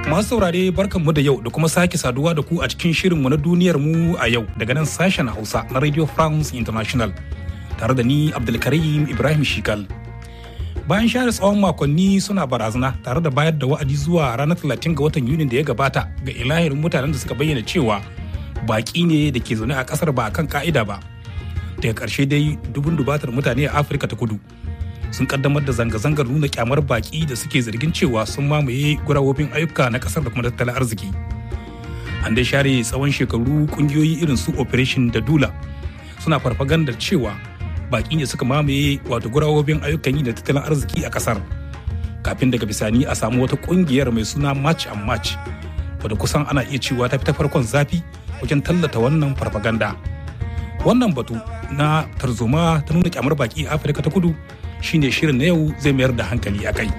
Masu saurare barkanmu da yau da kuma sake saduwa da ku a cikin shirinmu na duniyar mu a yau daga nan sashen Hausa na Radio France International tare da ni Abdulkarim Ibrahim Shikal. Bayan share tsawon makonni suna barazana tare da bayar da wa'adi zuwa ranar 30 ga watan Yunin da ya gabata ga ilahirin mutanen da suka bayyana cewa baki ne da ke zaune a kasar ba kan ka'ida ba. Daga ƙarshe dai dubun dubatar mutane a Afirka ta kudu sun kaddamar da zanga-zangar nuna kyamar baki da suke zargin cewa sun mamaye gurawobin ayyuka na kasar da kuma tattalin arziki an dai share tsawon shekaru kungiyoyi irin su operation da dula suna farfagandar cewa baki ne suka mamaye wato gurawobin ayyukan yi da tattalin arziki a kasar kafin daga bisani a samu wata kungiyar mai suna match and match wadda kusan ana iya cewa ta fi ta farkon zafi wajen tallata wannan farfaganda wannan batu na tarzoma ta nuna kyamar baki a afirka ta kudu shine shirin na yau zai mayar da hankali a kai.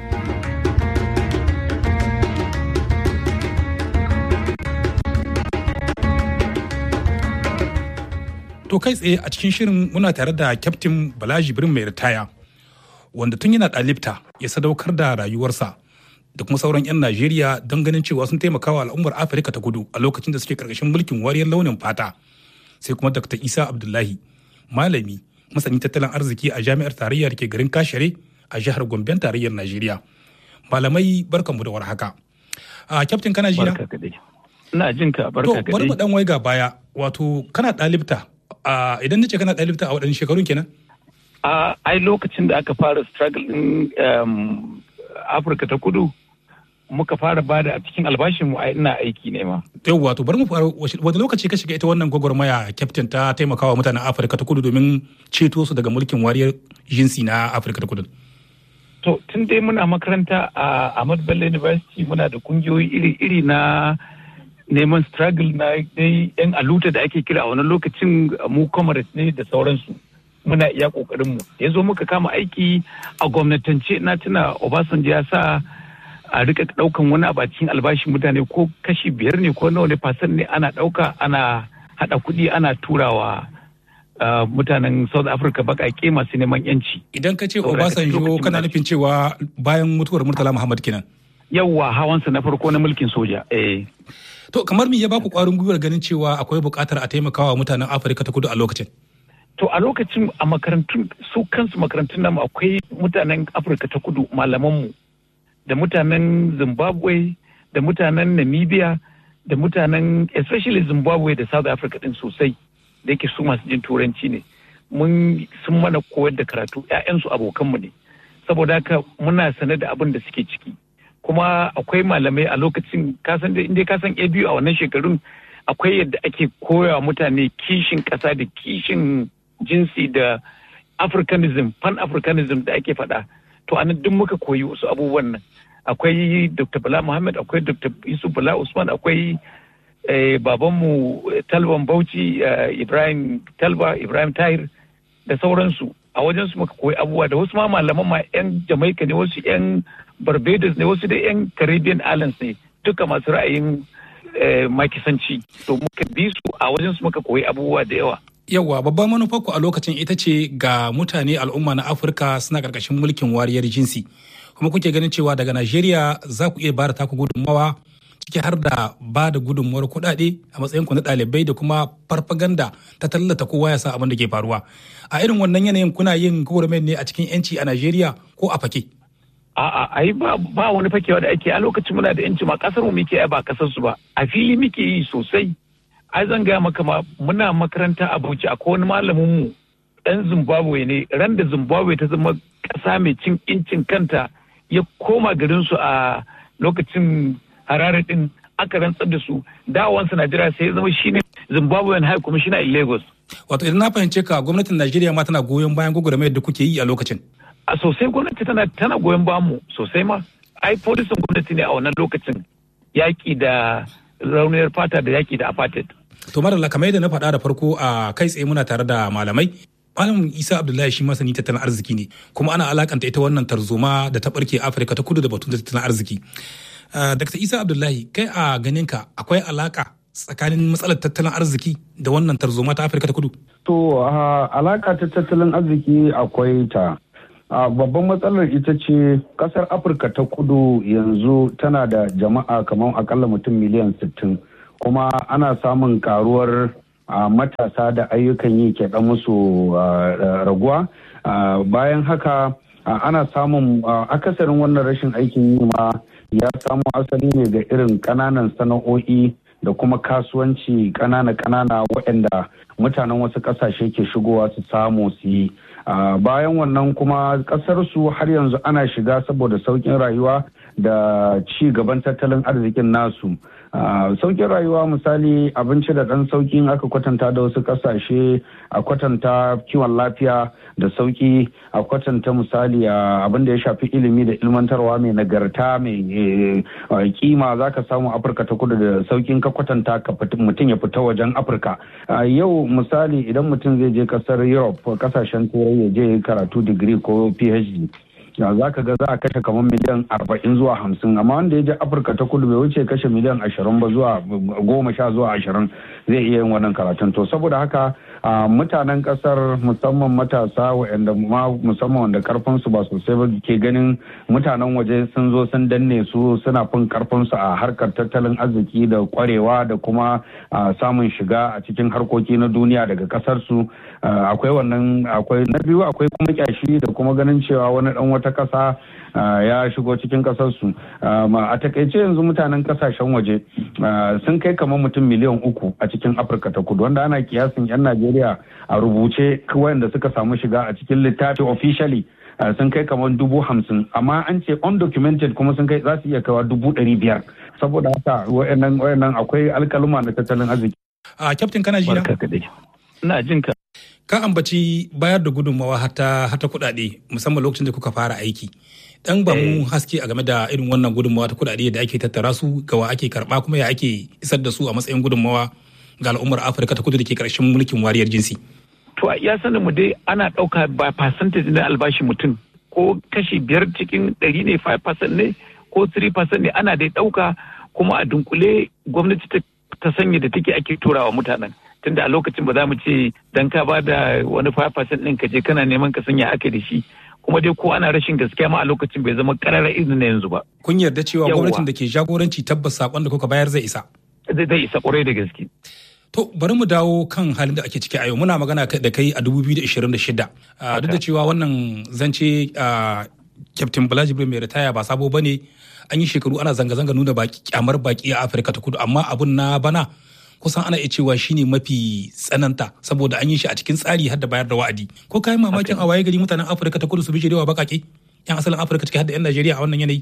To kai tsaye a cikin shirin muna tare da kyaftin Balaji Birin mai ritaya wanda tun yana ɗalibta ya sadaukar da rayuwarsa da kuma sauran 'yan Najeriya don ganin cewa sun taimaka wa al'ummar Afirka ta kudu a lokacin da suke karkashin mulkin wariyar launin fata. Sai kuma Dr. Isa Abdullahi, malami masanin tattalin arziki a jami'ar tarayya da ke garin kashere a jihar gomben tarayyar najeriya malamai barkanmu da warhaka a kyaftin kana jina ina jin ka barka to bari mu dan waiga baya wato kana dalibta idan nace kana dalibta a wadannan shekarun kenan a ai lokacin da aka fara struggle din afirka ta kudu muka fara bada a cikin albashin mu ina aiki ne ma. Yau wato bari mu fara wani lokaci ka shiga ita wannan gwagwarmaya kyaftin ta taimakawa mutanen Afirka ta Kudu domin ceto su daga mulkin wariyar jinsi na Afirka ta Kudu. To tun dai muna makaranta a Ahmad Bello University muna da kungiyoyi iri-iri na neman struggle na dai yan aluta da ake kira a wani lokacin mu comrades ne da sauransu. Muna iya kokarin mu. Ya zo muka kama aiki a gwamnatance na tuna Obasanjo ya sa a rika daukan wani abu a cikin albashin mutane ko kashi biyar ne ko nawa ne fasan ne ana dauka ana hada kuɗi ana turawa mutanen south africa bakake masu neman yanci idan ka ce obasanjo kana nufin cewa bayan mutuwar murtala muhammad kenan yawwa hawansa na farko na mulkin soja eh to kamar me ya baku kwarin gwiwar ganin cewa akwai buƙatar a taimakawa mutanen afirka ta kudu a lokacin to a lokacin a makarantun su kansu makarantun namu akwai mutanen afirka ta kudu malamanmu da mutanen zimbabwe da mutanen namibia da mutanen especially zimbabwe da south africa din sosai da yake su masu jin turanci ne mun sun mana koyar da karatu 'ya'yansu abokanmu ne saboda haka muna sane da abin da suke ciki kuma akwai malamai a lokacin kasan da inda kasan a biyu a wannan shekarun akwai yadda ake koya mutane kishin ƙasa da kishin jinsi da africanism pan africanism da ake faɗa to anan duk muka koyi wasu abubuwan nan akwai dr bala muhammad akwai dr yusuf bala usman akwai babanmu talban bauchi ibrahim talba ibrahim tahir da sauransu a wajen su muka koyi abubuwa da wasu ma malaman ma yan jamaica ne wasu yan barbados ne wasu da yan caribbean islands ne duka masu ra'ayin makisanci to muka bi su a wajen su muka koyi abubuwa da yawa Yawwa babban manufar ku a lokacin ita ce ga mutane al'umma na Afirka suna karkashin mulkin wariyar jinsi. Kuma kuke ganin cewa daga Najeriya za ku iya bada taku gudunmawa ciki har da ba da gudunmawar kuɗaɗe a matsayin ku na ɗalibai da kuma farfaganda ta tallata kowa ya sa abin da ke faruwa. A irin wannan yanayin kuna yin gwagwarmayar ne a cikin 'yanci a Najeriya ko a fake? A'a, ai ba, ba wani fakewa da ake a lokacin muna da 'yanci ma kasar mu muke ba kasar su ba. A fili muke yi sosai. ai zan gaya maka ma muna makaranta a Bauchi akwai wani malamin mu dan Zimbabwe ne ran da Zimbabwe ta zama ƙasa mai cin incin kanta ya koma garin su a lokacin Harare din aka rantsar da su dawansa Najeriya sai ya zama shine Zimbabwean High Commissioner in Lagos wato idan na fahimce ka gwamnatin Najeriya ma tana goyon bayan gwagwarmayar da kuke yi a lokacin a sosai gwamnati tana tana goyon bayan mu sosai ma ai polisin gwamnati ne a wannan lokacin yaki da rauniyar fata da yaki da apartheid To Madalla kamar yadda na faɗa da farko a kai tsaye muna tare da malamai. Malam Isa Abdullahi shi masani tattalin arziki ne kuma ana alakanta ita wannan tarzoma da ta barke Afirka ta kudu da batun tattalin arziki. Dr. Isa Abdullahi kai a ganinka akwai alaka tsakanin matsalar tattalin arziki da wannan tarzoma ta Afirka ta kudu? To alaka ta tattalin arziki akwai ta babban matsalar ita ce kasar afirka ta kudu yanzu tana da jama'a kamar akalla mutum miliyan 60 kuma ana samun karuwar matasa da ayyukan yi ke dan musu raguwa bayan haka ana samun akasarin wannan rashin aikin yi ma ya samo asali ne ga irin ƙananan sana'o'i da kuma kasuwanci ƙanana-ƙanana waɗanda mutanen wasu ƙasashe ke shigowa su samu su yi bayan wannan kuma ƙasar su har yanzu ana shiga saboda sauƙin rayuwa da ci gaban tattalin arzikin nasu sauƙin rayuwa misali abinci da ɗan sauƙin aka kwatanta da wasu ƙasashe a kwatanta kiwon lafiya da sauƙi a kwatanta misali abin da ya shafi ilimi da ilmantarwa mai nagarta mai kima za ka samu afirka ta kudu da sauƙin ka kwatanta mutum ya fita wajen afirka yau misali idan mutum zai je ƙasar europe ƙasashen turai ya je karatu digiri ko phd za ka ga za a kashe kamar miliyan arba'in zuwa hamsin amma wanda ya je afirka ta kudu bai wuce kashe miliyan ashirin ba zuwa goma sha zuwa ashirin zai iya yin wannan karatun to saboda haka mutanen kasar musamman matasa waɗanda musamman wanda karfin su ba sosai ba ke ganin mutanen waje sun zo sun danne su suna fin karfin su a harkar tattalin arziki da kwarewa da kuma samun shiga a cikin harkoki na duniya daga kasar su akwai wannan akwai na biyu akwai kuma kyashi da kuma ganin cewa wani dan wata kasa ya shigo cikin kasarsu a takaice yanzu mutanen kasashen waje sun kai kamar mutum miliyan uku a cikin afirka ta kudu wanda ana kiyasin 'yan najeriya a rubuce wayanda suka samu shiga a cikin littafi officially sun kai kamar dubu hamsin amma an ce undocumented kuma sun kai za su iya kawa dubu ɗari biyar saboda haka wayannan wayannan akwai alkaluma na tattalin arziki. a kyaftin kana ji ina jin ka ka ambaci bayar da gudunmawa hata hata kuɗaɗe musamman lokacin da kuka fara aiki dan ba mu haske a game da irin wannan gudunmawa ta kuɗaɗe da ake tattara su ga wa ake karɓa kuma ya ake isar da su a matsayin gudunmawa ga al'ummar afirka ta kudu da ke ƙarshen mulkin wariyar jinsi to ya sanin mu dai ana ɗauka ba percentage na albashi mutum ko kashi biyar cikin ɗari ne 5% ne ko 3% ne ana dai ɗauka kuma a dunkule gwamnati ta sanya da take ake turawa mutanen tunda a lokacin ba za mu ce dan ka ba da wani 5% ɗin ka je kana neman ka sanya aka da shi kuma dai ko ana rashin gaskiya ma a lokacin bai zama karara izinin na yanzu ba. Kun yarda cewa gwamnatin da ke jagoranci tabbas sakon da kuka bayar zai isa. Zai isa kwarai da gaske. To bari mu dawo kan halin da ake ciki a yau muna magana da kai a 2026 duk da cewa wannan zance Captain Bala Jibril mai ritaya ba sabo bane an yi shekaru ana zanga-zanga nuna baki kyamar baki a Afirka ta kudu amma abun na bana kusan ana iya cewa shine mafi tsananta saboda an yi shi a cikin tsari har da bayar da wa'adi ko kayan mamakin a waye gari mutanen afirka ta kudu su bishirewa bakake yan asalin afirka ciki har da yan najeriya a wannan yanayi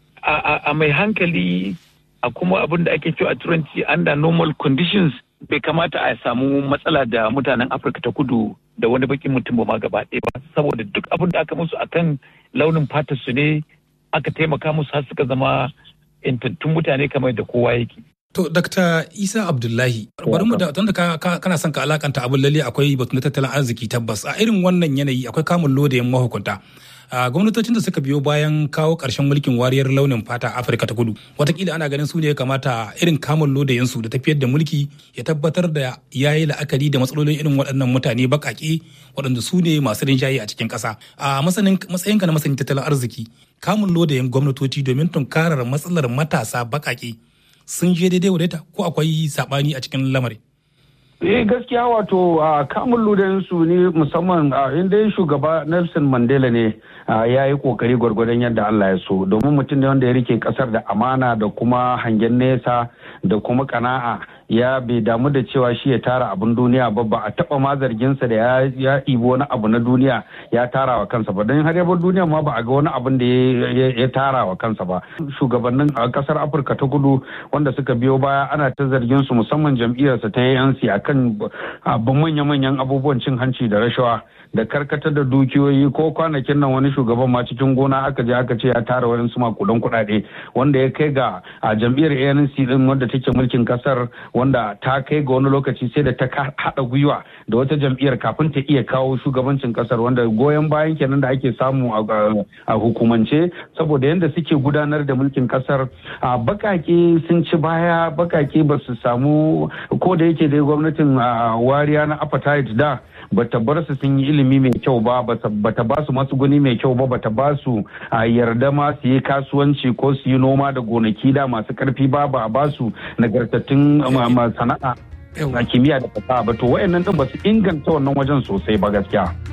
a mai hankali a kuma abin da ake cewa a turanci under normal conditions bai kamata a samu matsala da mutanen afirka ta kudu da wani bakin mutum ba ma gaba ɗaya ba saboda duk abin da aka musu akan launin fatar su ne aka taimaka musu har suka zama intattun mutane kamar da kowa yake To, Dr. Isa Abdullahi, bari mu da tunda ka, kana son ka alakanta abin lalle akwai batu na tattalin arziki tabbas a irin wannan yanayi akwai kamun lodayin mahukunta. A gwamnatocin da suka biyo bayan kawo ƙarshen mulkin wariyar launin fata Afirka ta kudu. Watakila ana ganin su ne ya kamata irin kamun lodayin su da tafiyar da mulki ya tabbatar da ya yi la'akari da matsalolin irin waɗannan mutane baƙaƙe waɗanda su ne masu rinjaye a cikin ƙasa. A matsayinka na masanin tattalin arziki, kamun lodayin gwamnatoci domin tunkarar matsalar matasa baƙaƙe sun je daidai wadaita ko akwai sabani a cikin lamarin? Eh gaskiya wato a kamun ludayen su ne musamman inda shugaba Nelson Mandela ne ya yi kokari gwargwadon yadda Allah ya so domin mutum ne wanda ya rike kasar da amana da kuma hangen nesa da kuma kana'a ya bai damu da cewa shi ya tara abin duniya ba ba a taba ma zarginsa da ya ibi wani abu na duniya ya tara wa kansa ba don har yabar duniya ma ba a ga wani abin da ya tara wa kansa ba shugabannin a kasar afirka ta kudu wanda suka biyo baya ana ta zargin su musamman jam'iyyarsa ta anc akan manya-manyan abubuwan cin hanci da rashawa da karkatar da dukiyoyi ko kwanakin nan wani shugaban ma cikin gona aka je aka ce ya tara wani su makudan kuɗaɗe wanda ya kai ga a jam'iyyar ANC din wanda take mulkin kasar wanda ta kai ga wani lokaci sai da ta haɗa gwiwa da wata jam'iyyar kafin ta iya kawo shugabancin kasar wanda goyon bayan kenan da ake samu a hukumance saboda yadda suke gudanar da mulkin kasar a bakake sun ci baya bakake ba su samu ko da yake dai gwamnatin wariya na apartheid da bata bar su sun yi ilimi mai kyau ba bata ba su matsuguni mai kyau ba bata ba su yarda ma su yi kasuwanci ko su yi noma da gonaki da masu karfi ba ba a ba su nagartattun sana'a a kimiyya da fasaha ba to wayannan din ba su inganta wannan wajen sosai ba gaskiya